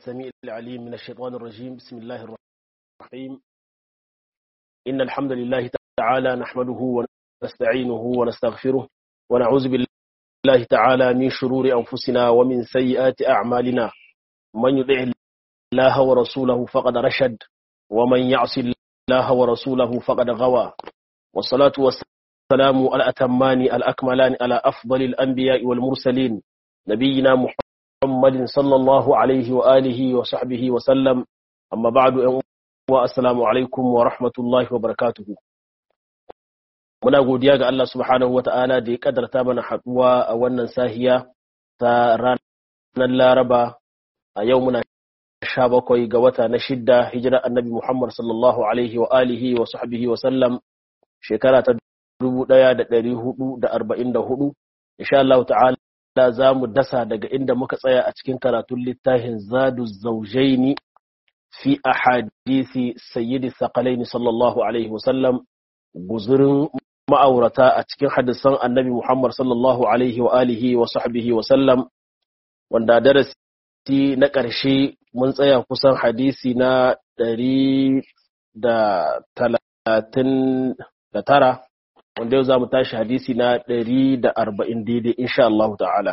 السميع العليم من الشيطان الرجيم بسم الله الرحمن الرحيم إن الحمد لله تعالى نحمده ونستعينه ونستغفره ونعوذ بالله تعالى من شرور أنفسنا ومن سيئات أعمالنا من يطع الله ورسوله فقد رشد ومن يعص الله ورسوله فقد غوى والصلاة والسلام الأتمان الأكملان على أفضل الأنبياء والمرسلين نبينا محمد صلى الله عليه وآله وصحبه وسلم أما بعد السلام عليكم ورحمة الله وبركاته muna godiya ga Allah subhanahu wa ta'ala da ya kadarta mana haɗuwa a wannan sahiya ta ranar Laraba a yau muna sha bakwai ga wata na shidda hijira annabi Muhammad sallallahu alaihi wa alihi wa sahbihi wa sallam shekara ta dubu ɗaya da ɗari hudu da arba'in da hudu insha Allah ta'ala za mu dasa daga inda muka tsaya a cikin karatun littafin zadu zaujaini fi ahadisi sayyidi saqalaini sallallahu alaihi wa sallam guzurin ma'aurata a cikin hadisan annabi Muhammad sallallahu alaihi wa alihi wa sahbihi wa sallam wanda darasi na ƙarshe mun tsaya kusan hadisi na ɗari da talatin da tara wanda yau za mu tashi hadisi na ɗari da arba'in daidai insha Allah ta'ala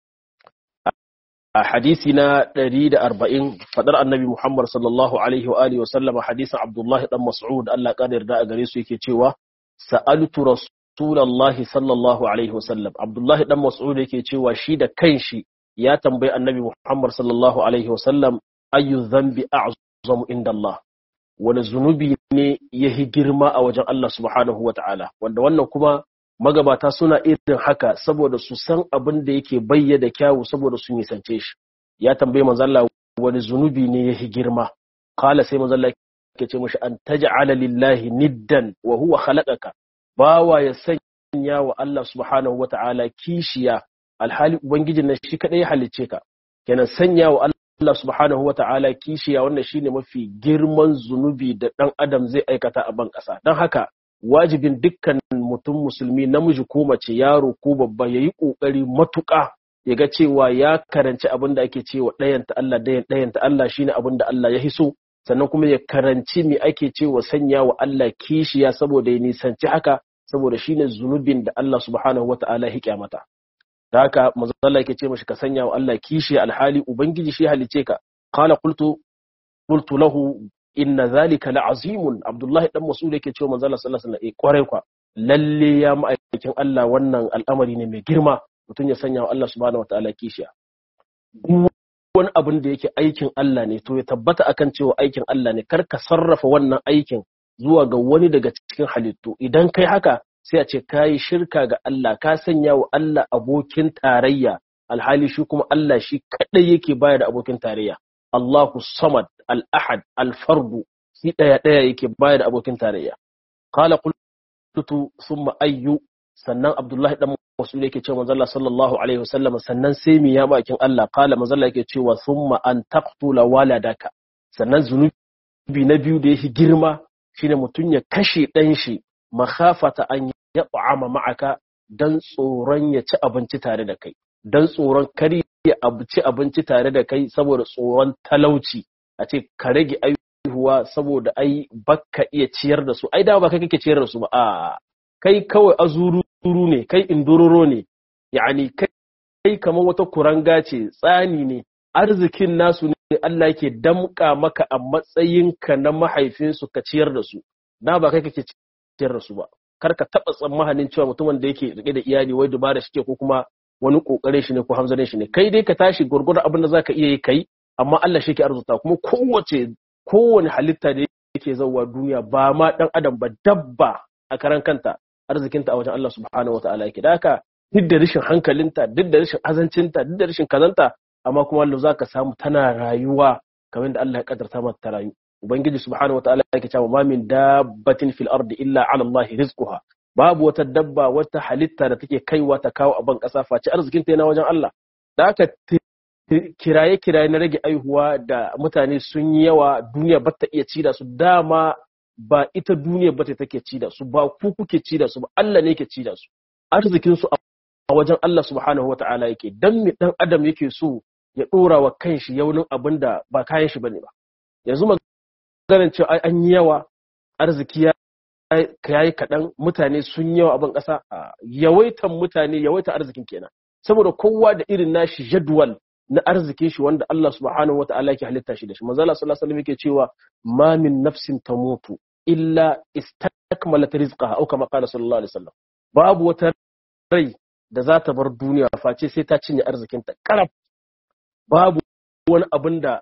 a hadisi na ɗari da arba'in faɗar annabi Muhammad sallallahu alaihi wa alihi wa sallama hadisin Abdullahi dan Mas'ud Allah ƙara yarda a gare su yake cewa sa'altu rasulallahi sallallahu alaihi wa sallam Abdullahi dan Mas'ud yake cewa shi da kanshi ya tambayi annabi Muhammad sallallahu alaihi wa sallam ayu dhanbi a'zamu inda Allah wani zunubi ne ya yi girma a wajen Allah subhanahu wa ta'ala wanda wannan kuma magabata suna irin haka saboda su san abin da yake bayyada kyawu saboda su nisance shi ya tambaye manzalla wani zunubi ne ya yi girma kala sai manzalla ke ce mashi an taj'ala lillahi niddan wa huwa khalaqaka bawa ya sanya wa Allah subhanahu wa ta'ala kishiya alhali ubangijin nan shi kadai ya halicce ka kenan sanya wa Allah Allah subhanahu wa ta'ala kishiya wannan shine mafi girman zunubi da ɗan adam zai aikata a ban ƙasa don haka wajibin dukkan mutum musulmi namiji ko mace yaro ko babba ya yi ƙoƙari matuƙa ya ga cewa ya karanci abin da ake cewa ɗayanta Allah ɗayanta Allah shine abin da Allah ya hiso sannan kuma ya karanci me ake cewa sanya wa Allah kishiya saboda ya nisanci haka saboda shine zunubin da Allah subhanahu wa ta'ala ya mata. da haka manzo Allah yake ce mashi ka sanya wa Allah kishi alhali ubangiji shi halice ka qala qultu qultu lahu inna zalika la'azimun abdullahi dan mas'ud yake cewa manzo Allah sallallahu alaihi wasallam eh kwarai kwa lalle ya ma'aikin Allah wannan al'amari ne mai girma mutum ya sanya wa Allah subhanahu wataala kishiya wani abin da yake aikin Allah ne to ya tabbata akan cewa aikin Allah ne kar ka sarrafa wannan aikin zuwa ga wani daga cikin halittu idan kai haka sai a ce ka yi shirka ga Allah ka sanya wa Allah abokin tarayya alhali shi kuma Allah shi kaɗai yake baya da abokin tarayya Allahu samad al-ahad al-fardu shi ɗaya ɗaya yake baya da abokin tarayya qala qultu thumma ayyu sannan Abdullahi dan Mas'ud yake cewa manzo Allah sallallahu alaihi wasallam sannan sai mi ya bakin Allah qala manzo Allah yake cewa thumma an taqtula waladaka sannan zunubi na biyu da yake girma shine mutun ya kashe ɗan shi makhafata an ya ta'ama ma'aka dan tsoron ya ci abinci tare da kai dan tsoron kar ya ci abinci tare da kai saboda tsoron talauci a ce ka rage aihuwa saboda ai baka iya ciyar da su ai da ba kai kake ciyar da su ba a kai kawai azuru ne kai indororo ne yani kai kamar wata kuranga ce tsani ne arzikin nasu ne Allah yake damka maka a matsayinka na mahaifinsu ka ciyar da su da ba kai kake ciyar da su ba kar ka taɓa tsammanin cewa mutumin da yake rike da iyali wai dubara shi ke ko kuma wani kokarin shi ne ko hamzarin shi ne kai dai ka tashi gurgurda abin da zaka iya yi kai amma Allah shi ke arzuta kuma kowace kowane halitta da yake zauwa duniya ba ma dan adam ba dabba a karan kanta arzikinta a wajen Allah subhanahu wataala yake da haka duk da rashin hankalinta duk da rashin azancinta duk da rashin kazanta amma kuma Allah zaka samu tana rayuwa kamar da Allah ya kadarta mata ta rayu ubangiji subhanahu wataala yake cewa ma min dabbatin fil ardi illa ala allahi rizquha babu wata dabba wata halitta da take kaiwa ta kawo a ban kasa face arzikin ta yana wajen Allah da haka kiraye kiraye na rage aihuwa da mutane sun yi yawa duniya ba ta iya ci da su dama ba ita duniya ba ta take ci da su ba ku kuke ci da su ba Allah ne yake ci da su arzikin su a wajen Allah subhanahu wataala yake dan mi dan adam yake so ya dora wa kanshi yaunin abin da ba kayan shi bane ba yanzu maganar cewa an yi yawa arziki ya yayi kaɗan mutane sun yawa abin ƙasa yawaitan mutane yawaitan arzikin kenan saboda kowa da irin nashi jadwal na arzikin shi wanda Allah subhanahu wata'ala yake halitta shi da shi manzo Allah sallallahu alaihi wasallam yake cewa ma min nafsin tamutu illa istakmalat rizqaha au kama qala sallallahu alaihi wasallam babu wata rai da za ta bar duniya face sai ta cinye arzikin ta karaf babu wani abin da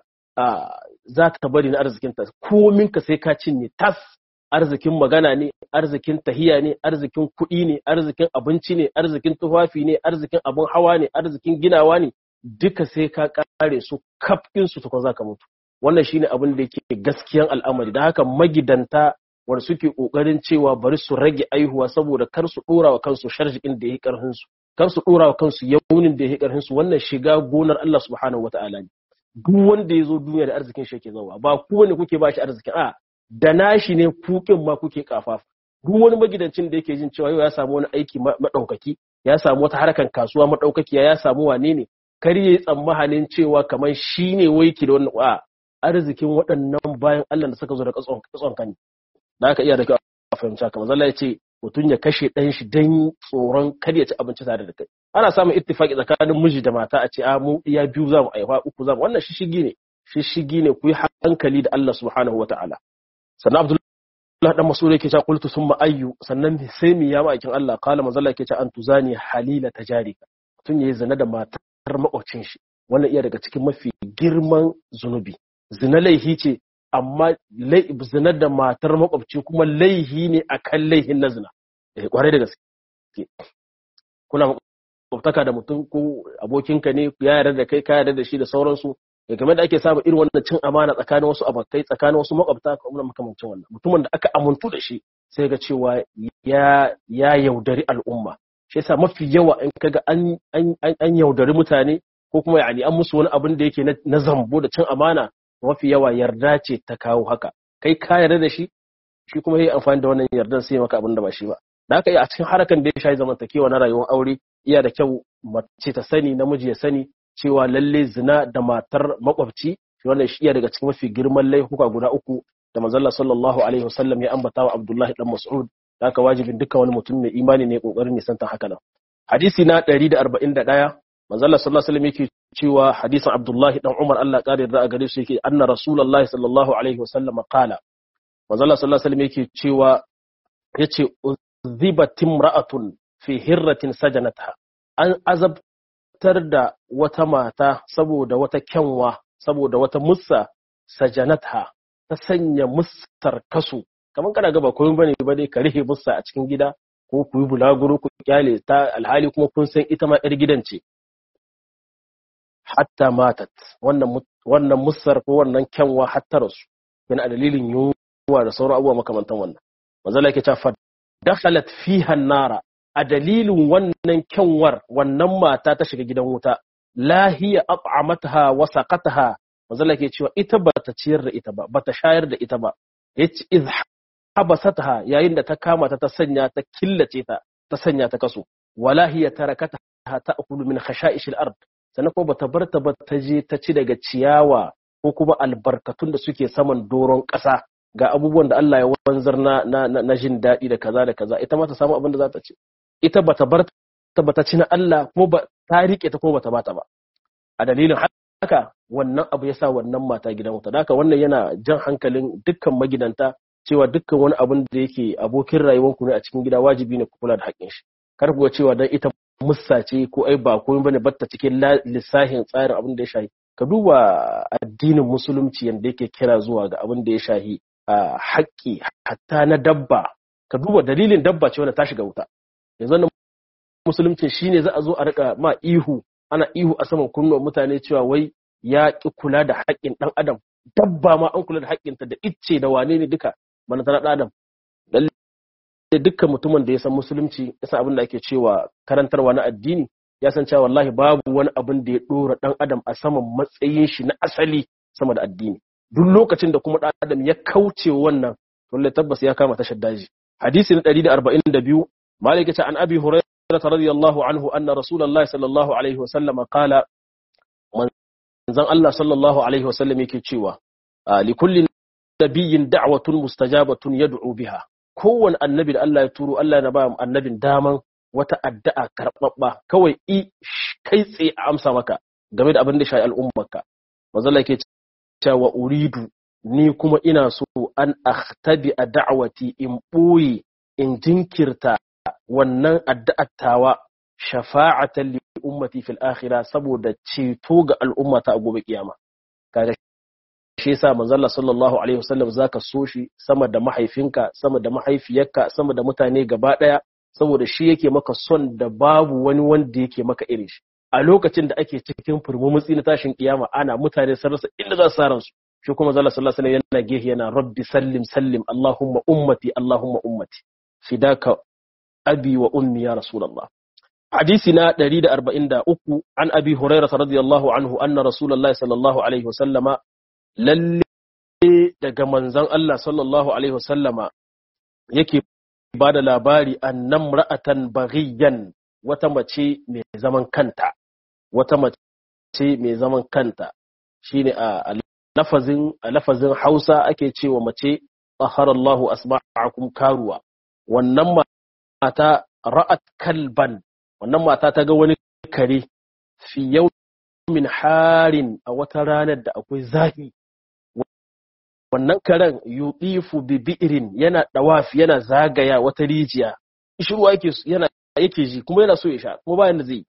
za ta bari na arzikin ta komin ka sai ka cinye tas arzikin magana ne arzikin tahiya ne arzikin kuɗi ne arzikin abinci ne arzikin tufafi ne arzikin abin hawa ne arzikin ginawa ne duka sai ka kare su kafin su tukun zaka mutu wannan shine abin da yake gaskiyan al'amari da haka magidanta wanda suke kokarin cewa bari su rage aihuwa saboda kar su dora wa kansu sharjikin da yake karfin su kar su dora wa kansu yaunin da yake karfin su wannan shiga gonar Allah subhanahu wataala ne duk wanda ya zo duniya da arzikin shi yake zawa ba ku ne kuke ba shi arzikin a da nashi ne kukin ma kuke kafafa duk wani magidancin da yake jin cewa yau ya samu wani aiki madaukaki ya samu wata harkan kasuwa madaukakiya ya samu wane ne kar yi tsammanin cewa kamar shi ne waiki da wannan a arzikin waɗannan bayan Allah da suka zo da katson kan da aka iya da kyau a fahimta kamar zalla ya ce mutum ya kashe ɗan shi don tsoron kar ya ci abinci tare da kai ana samun ittifaki tsakanin miji da mata a ce a mu iya biyu za mu aiwa uku za mu wannan shishigi ne shishigi ne ku yi hankali da Allah subhanahu wataala sannan Abdullahi dan Mas'ud yake cewa qultu summa ayyu sannan sai mi ya ma'aikin Allah kala manzalla yake cewa an tuzani halila tajarika mutum yayi zina da mata har makwacin shi wannan iya daga cikin mafi girman zunubi zina laihi ce amma zina da matar makwabci kuma laihi ne akan laihin na zina eh kwarai da gaske kuna makwabtaka da mutum ko abokinka ne ya yarda da kai ka yarda da shi da sauransu ya game da ake samun irin wannan cin amana tsakanin wasu abokai tsakanin wasu makwabta ko makamancin wannan mutumin da aka amuntu da shi sai ga cewa ya ya yaudari al'umma shi yasa mafi yawa in kaga an an yaudari mutane ko kuma yani an musu wani abin da yake na zambo da cin amana mafi yawa yarda ce ta kawo haka kai ka yarda da shi shi kuma yayi amfani da wannan yardan sai maka abin da ba shi ba da haka a cikin harakan da ya shayi zamantakewa na rayuwar aure iya da kyau mace ta sani namiji ya sani cewa lalle zina da matar makwabci wannan shi iya daga cikin mafi girman laifuka guda uku da manzon sallallahu alaihi wasallam ya ambata wa Abdullahi dan Mas'ud haka wajibin dukkan wani mutum mai imani ne kokarin nisantar haka nan hadisi na 141 manzo Allah sallallahu alaihi wasallam yake cewa hadisin Abdullah dan Umar Allah kare da a gare shi yake anna Rasulullah sallallahu alaihi wasallam qala manzo Allah sallallahu alaihi wasallam yake cewa yace uzibat imra'atun fi hirratin sajanatha an azabtar da wata mata saboda wata kyanwa saboda wata mussa sajanatha ta sanya mussar kasu kamar kana gaba koyon bane ba dai ka rihe mussa a cikin gida ko ku yi bulaguro ku kyale ta alhali kuma kun san ita ma yar gidan ce hatta matat wannan wannan mussar ko wannan kyanwa hatta rasu yana a dalilin yunwa da sauran abubuwa makamantan wannan manzo Allah yake cewa fa dakhalat fiha nara a dalilin wannan kyanwar wannan mata ta shiga gidan wuta la hiya at'amatha wa saqataha manzo Allah yake cewa ita bata ciyar da ita ba bata shayar da ita ba yace iz habasataha yayin da ta kama ta ta sanya ta killace ta ta sanya ta kaso wala hiya tarakataha ta'kulu min khasha'ishil ard sannan kuma bata bar ta ba ta je ta ci daga ciyawa ko kuma albarkatun da suke saman doron ƙasa ga abubuwan da Allah ya wanzar na na, na, jin daɗi da kaza da kaza ita ma ta samu abin da za ta ci ita bata bar ta bata ci na Allah ko ba ta rike ta ko bata bata ba a dalilin haka wannan abu ya sa wannan mata gidan wuta da haka wannan yana jan hankalin dukkan magidanta cewa dukkan wani abin da yake abokin rayuwarku ne a cikin gida wajibi ne ku kula da haƙƙin shi kar ku ga cewa dan ita mussa ce ko ai ba komai bane batta cikin lissahin tsarin abin da ya shahi ka duba addinin musulunci yanda yake kira zuwa ga abin da ya shahi haƙƙi hatta na dabba ka duba dalilin dabba ce wanda ta shiga wuta yanzu nan musulunci shine za a zo a rika ma ihu ana ihu a saman kunnuwan mutane cewa wai ya ki kula da haƙƙin ɗan adam dabba ma an kula da haƙƙinta da icce da wane ne duka mana ta ɗan adam da dukkan mutumin da ya san musulunci ya san abin da ake cewa karantarwa na addini ya san cewa wallahi babu wani abin da ya ɗora ɗan adam a saman matsayin shi na asali sama da addini duk lokacin da kuma ɗan adam ya kauce wannan wallahi tabbas ya kama tashar daji hadisi na 142 malik ta an abi hurairah radiyallahu anhu anna rasulullahi sallallahu alaihi wasallam qala manzon Allah sallallahu alaihi wasallam yake cewa li kulli nabiyyin da'watun mustajabatun yad'u biha kowane annabi da Allah ya turo Allah na ba annabin daman wata addu'a karɓaɓɓa kawai i kai tsaye a amsa maka game da abin da shayi al'ummarka manzon Allah yake cewa uridu ni kuma ina so an akhtabi a da'awati in ɓoye in jinkirta wannan addu'ar tawa shafa'atan li ummati fil akhirah saboda ceto ga al'ummata a gobe kiyama kaga shi yasa manzon sallallahu alaihi wasallam zaka so shi sama da mahaifinka sama da mahaifiyarka sama da mutane gaba daya saboda shi yake maka son da babu wani wanda yake maka irin shi a lokacin da ake cikin furmumutsi na tashin kiyama ana mutane sun rasa inda za su saran su shi kuma zalla sallallahu alaihi yana gehe yana rabbi sallim sallim allahumma ummati allahumma ummati fidaka abi wa ummi ya rasulullah hadisi na 143 an abi hurairah radiyallahu anhu anna rasulullahi sallallahu alaihi wasallama lalle daga manzon Allah sallallahu alaihi wasallama yake bada labari annam ra'atan baghiyan wata mace mai zaman kanta wata mace mai zaman kanta shine a lafazin a lafazin Hausa ake cewa mace taharallahu asma'akum karuwa wannan mata ra'at kalban wannan mata ta ga wani kare fi yawmin harin a wata ranar da akwai zafi wannan karen yudifu bi bi'rin yana dawafi yana zagaya wata rijiya ishruwa yake yana yake ji kuma yana so ya sha kuma bayan da zai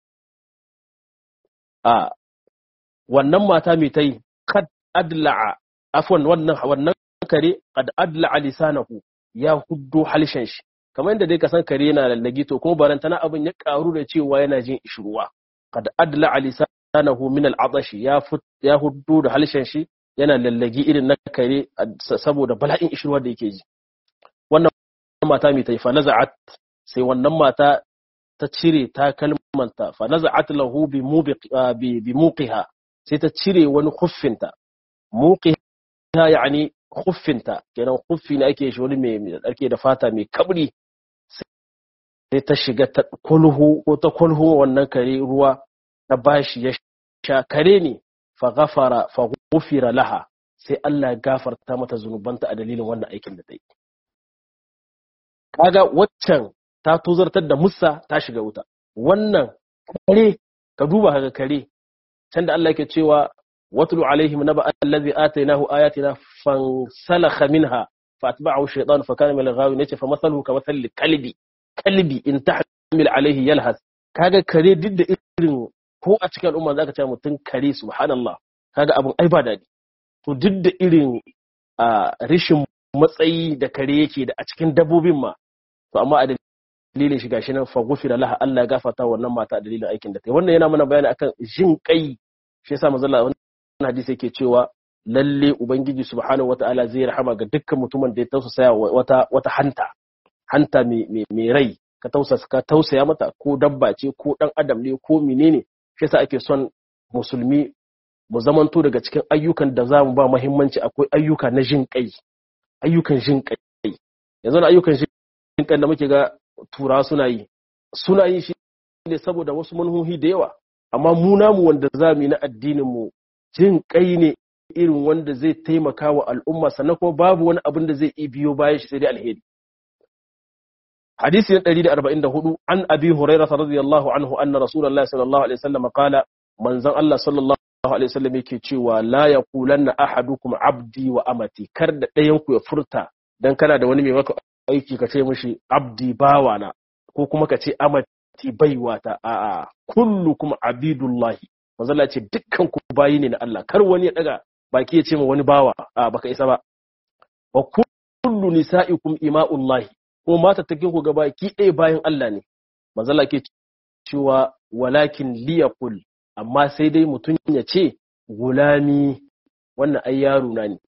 a wannan mata mai tai kad adla'a afwan wannan wannan kare kad adla'a lisanahu ya huddo halshen shi kamar yadda dai ka san kare yana lallagi to kuma barantana abin ya karu da cewa yana jin ishruwa kad adla'a lisanahu min al'atash ya ya huddo da halshen shi yana lallagi irin na kare saboda bala'in ishruwa da yake ji wannan mata mai tai fa naza'at sai wannan mata ta cire takalmanta fa naza'at lahu bi bi muqiha sai ta cire wani khuffinta muqiha yani khuffinta kenan khuffi ne ake shi wani mai ake da fata mai kabri sai ta shiga ta kulhu ko ta kulhu wannan kare ruwa ta bashi ya sha kare ne fa ghafara fa ghufira laha sai Allah ya gafarta mata zunubanta a dalilin wannan aikin da ta yi kaga waccan ta tozartar da musa ta shiga wuta wannan kare ka duba kaga kare can da Allah yake cewa watlu alaihim naba allazi atainahu ayatina fansalakha minha fatba'ahu shaytan fa kana min al-ghawin yace fa mathaluhu ka mathali kalbi kalbi in tahmil alaihi yalhas kaga kare duk da irin ko a cikin al'umma zaka ce mutum kare subhanallah kaga abun ai ba dadi to duk da irin rishin matsayi da kare yake da a cikin dabbobin ma to amma a dalilin shi gashi nan fa gufira laha Allah ya gafarta wannan mata a dalilin aikin da ta yi wannan yana mana bayani akan jin kai shi yasa manzo Allah wannan hadisi yake cewa lalle ubangiji subhanahu wataala zai rahama ga dukkan mutumin da ya tausaya wata wata hanta hanta mai rai ka tausasa ka tausaya mata ko dabba ce ko dan adam ne ko menene shi yasa ake son musulmi mu zamanto daga cikin ayyukan da za mu ba muhimmanci akwai ayyuka na jin kai ayyukan jin kai yanzu na ayyukan jin kai da muke ga turawa suna yi suna yi shi ne saboda wasu manhohi da yawa amma mu namu wanda za mu yi na addinin mu jin kai ne irin wanda zai taimaka wa al'umma sannan kuma babu wani abin da zai iya biyo bayan shi sai dai alheri hadisi na 144 an abi hurairah radiyallahu anhu anna rasulullahi sallallahu alaihi wasallam qala manzon Allah sallallahu alaihi wasallam yake cewa la yaqulanna ahadukum abdi wa amati kar da ɗayan ku ya furta dan kana da wani mai maka aiki ka ce mishi abdi bawana ko kuma ka ce amati baiwata a'a kullukum abidullahi manzo Allah ce dukkan ku bayi ne na Allah kar wani ya daga baki ya ce ma wani bawa a baka isa ba wa kullu nisaikum ima'ullahi ko mata take ku gaba ki ɗaya bayan Allah ne manzo Allah ke cewa walakin liyaqul amma sai dai mutum ya ce gulami wannan ai yaro na ne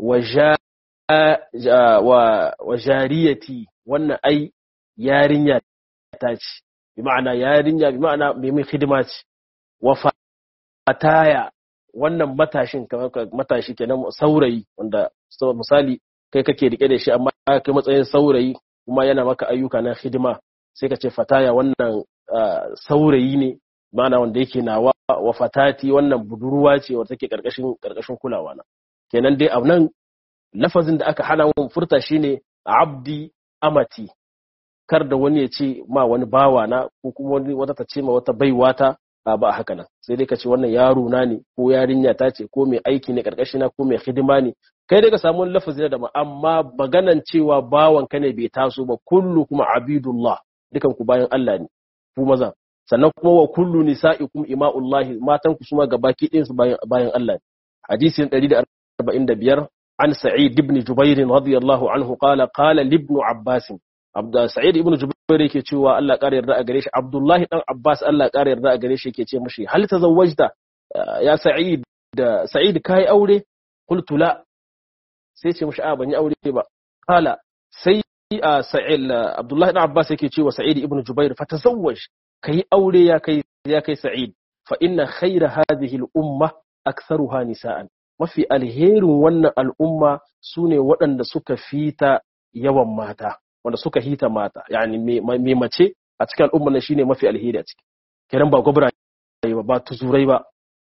wa jariyati wannan ai yarinya ta ce bi ma'ana yarinya bi ma'ana mai mai hidima ce wa fataya wannan matashin matashi kenan saurayi wanda misali kai kake rike da shi amma kai matsayin saurayi kuma yana maka ayyuka na hidima sai ka ce fataya wannan saurayi ne mana wanda yake nawa wa fatati wannan budurwa ce wanda take karkashin karkashin kulawa na kenan dai a nan lafazin da aka hana mun furta shine abdi amati kar da wani ya ce ma wani bawa na ko kuma wani wata ta ce ma wata baiwa ta ba haka nan sai dai ka ce wannan yaro na ne ko yarinya ta ce ko mai aiki ne karkashina ko mai hidima ne kai dai ka samu wani lafazi da amma maganan cewa bawan ka ne bai taso ba kullu kuma abidullah dukan ku bayan Allah ne ku maza sannan kuma wa kullu nisa'ikum ima'ullahi matan ku suma gabaki ɗayan su bayan bayan Allah ne hadisi 145 an sa'id ibn jubair radiyallahu anhu qala qala ibn abbas abda sa'id ibn jubair yake cewa Allah ƙara yarda a gare shi abdullahi dan abbas Allah ƙara yarda a gare shi yake ce mishi hal tazawwajta ya sa'id da sa'id kai aure qultu la sai ce mishi a ban yi aure ba qala sai sa'id abdullahi dan abbas yake cewa sa'id ibn jubair fa tazawwaj kai aure ya kai ya kai sa'id fa inna khayra hadhihi al-umma aktharuha nisa'an mafi alherin wannan al'umma sune waɗanda suka fita yawan mata wanda suka hita mata yani mai mace a cikin al'umma na shine mafi alheri a ciki kiran ba gwabra ba ba tuzurai ba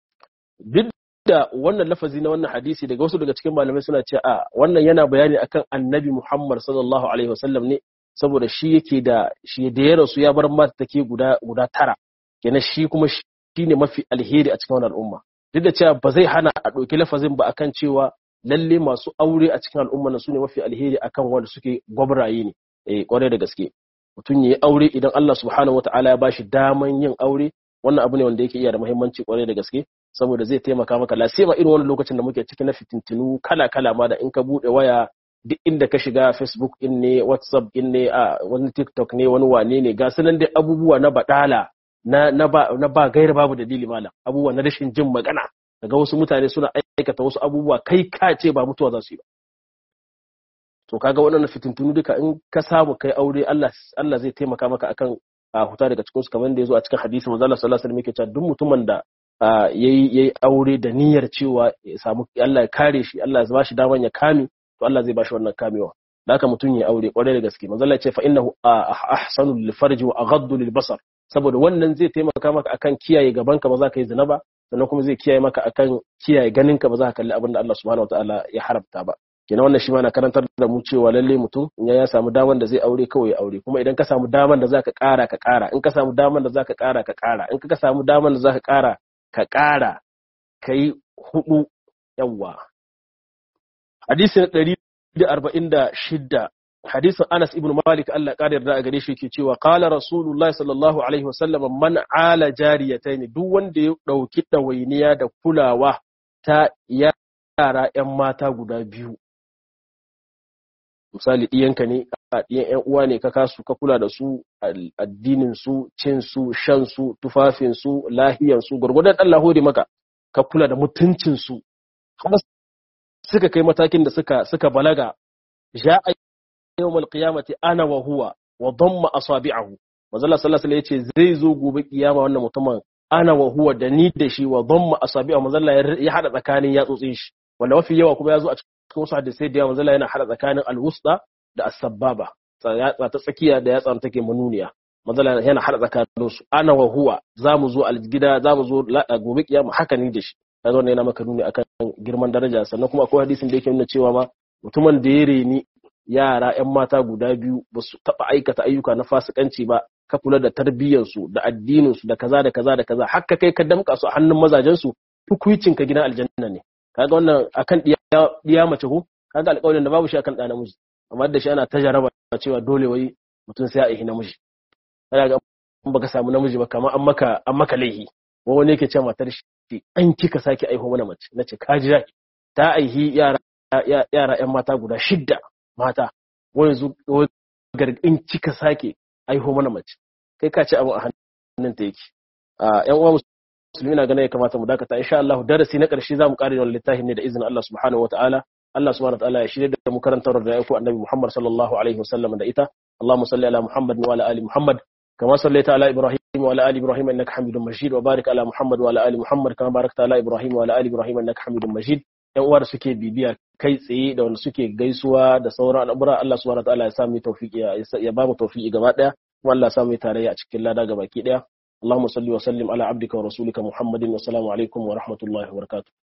duk da wannan lafazi na wannan hadisi daga wasu daga cikin malamai suna ce a wannan yana bayani akan annabi Muhammad sallallahu alaihi wasallam ne saboda shi yake da shi da ya rasu ya bar mata take guda guda tara kenan shi kuma shine mafi alheri a cikin wannan al'umma duk da cewa ba zai hana a ɗauki lafazin ba akan cewa lalle masu aure a cikin al'umma na su ne mafi alheri akan wanda suke gwabraye ne eh kwarai da gaske mutum ya yi aure idan Allah subhanahu wataala ya bashi daman yin aure wannan abu ne wanda yake iya da muhimmanci kwarai da gaske saboda zai taimaka maka lasima irin wannan lokacin da muke ciki na fitintinu kala kala ma da in ka bude waya duk inda ka shiga facebook in ne whatsapp in ne a wani tiktok ne wani wane ne ga sunan dai abubuwa na badala na na ba na ba gaira babu dalili malam abubuwa na rashin jin magana daga wasu mutane suna aikata wasu abubuwa kai ka ce ba mutuwa za su yi ba to kaga waɗannan fitintunu duka in ka samu kai aure Allah Allah zai taimaka maka akan a huta daga cikin su kamar da yazo a cikin hadisi manzo Allah sallallahu alaihi wasallam yake cewa duk mutumin da yayi yayi aure da niyyar cewa ya samu Allah ya kare shi Allah ya ba shi daman ya kame to Allah zai ba shi wannan kamewa da haka mutum ya aure kwarai da gaske manzo Allah ya ce fa innahu ahsanu lil farji wa aghaddu lil basar saboda wannan zai taimaka maka akan kiyaye gabanka ba za ka yi zina ba sannan kuma zai kiyaye maka akan kiyaye ganinka ba za ka kalli abin da Allah subhanahu wataala ya haramta ba kenan wannan shi ma na karantar da mu cewa lalle mutum in ya samu daman da zai aure kawai ya aure kuma idan ka samu daman da zaka ƙara ka ƙara in ka samu daman da zaka ƙara ka ƙara in ka samu daman da zaka ƙara ka ƙara kai hudu yawa hadisi na 146 hadisin Anas ibn Malik Allah ƙara yarda a gare shi yake cewa qala Rasulullahi sallallahu alaihi wasallam man ala jariyatayn duk wanda ya dauki dawainiya da kulawa ta yara ƴan mata guda biyu misali ɗiyanka ne a ɗiyan ƴan uwa ne ka kasu ka kula da su addinin su cin su shan su tufafin su lahiyan su gurgurdan Allah hore maka ka kula da mutuncin su har suka kai matakin da suka suka balaga ja'a yawmal qiyamati ana wa huwa wa damma asabi'ahu manzo Allah sallallahu alaihi yace zai zo gobe kiyama wannan mutumin ana wa huwa da ni da shi wa damma asabi'ahu manzo Allah ya hada tsakanin yatsotsin shi wanda mafi yawa kuma ya zo a cikin wasu hadisai da yawa manzo Allah yana hada tsakanin alwusta da as-sababa yatsa ta tsakiya da yatsa take manuniya manzo Allah yana hada tsakanin su ana wa huwa zamu zo algida zamu zo gobe kiyama haka ni da shi kaga wannan yana maka nuni akan girman daraja sannan kuma akwai hadisin da yake nuna cewa ma mutumin da ya reni yara 'yan mata guda biyu ba su taɓa aikata ayyuka na fasikanci ba ka kula da tarbiyyarsu da addininsu da kaza da kaza da kaza haka kai ka damƙa su a hannun mazajensu hukuncin ka gidan aljanna ne kaga wannan akan diya mace ko kaga alƙawarin da babu shi akan ɗa namiji amma da shi ana ta jaraba cewa dole wai mutum sai a ihi namiji kaga in baka samu namiji ba kamar an maka an maka laihi ko wani yake cewa matar shi an kika sake aiho mana mace nace ka ji ta aihi yara yara 'yan mata guda shidda mata wani zu gargin cika sake aiho mana mace kai ka ci abu a hannun ta yake a yan uwa musulmi na ganin ya kamata mu dakata insha Allah darasi na karshe zamu kare wannan littafin ne da izinin Allah subhanahu wataala Allah subhanahu wataala ya shirye da mu karantar da yako annabi Muhammad sallallahu alaihi wasallam da ita Allahumma salli ala Muhammad wa ala ali Muhammad كما صليت على إبراهيم وعلى آل إبراهيم إنك حميد مجيد وبارك على محمد وعلى آل محمد كما باركت على إبراهيم وعلى آل إبراهيم إنك حميد مجيد yan uwa da suke bibiya kai tsaye da wanda suke gaisuwa da sauran al'amura Allah subhanahu wataala ya sami tawfiki ya ba mu tawfiki gaba daya kuma Allah ya sami tarayya a cikin lada gabaki daya اللهم صل وسلم على عبدك ورسولك محمد والسلام عليكم ورحمة الله وبركاته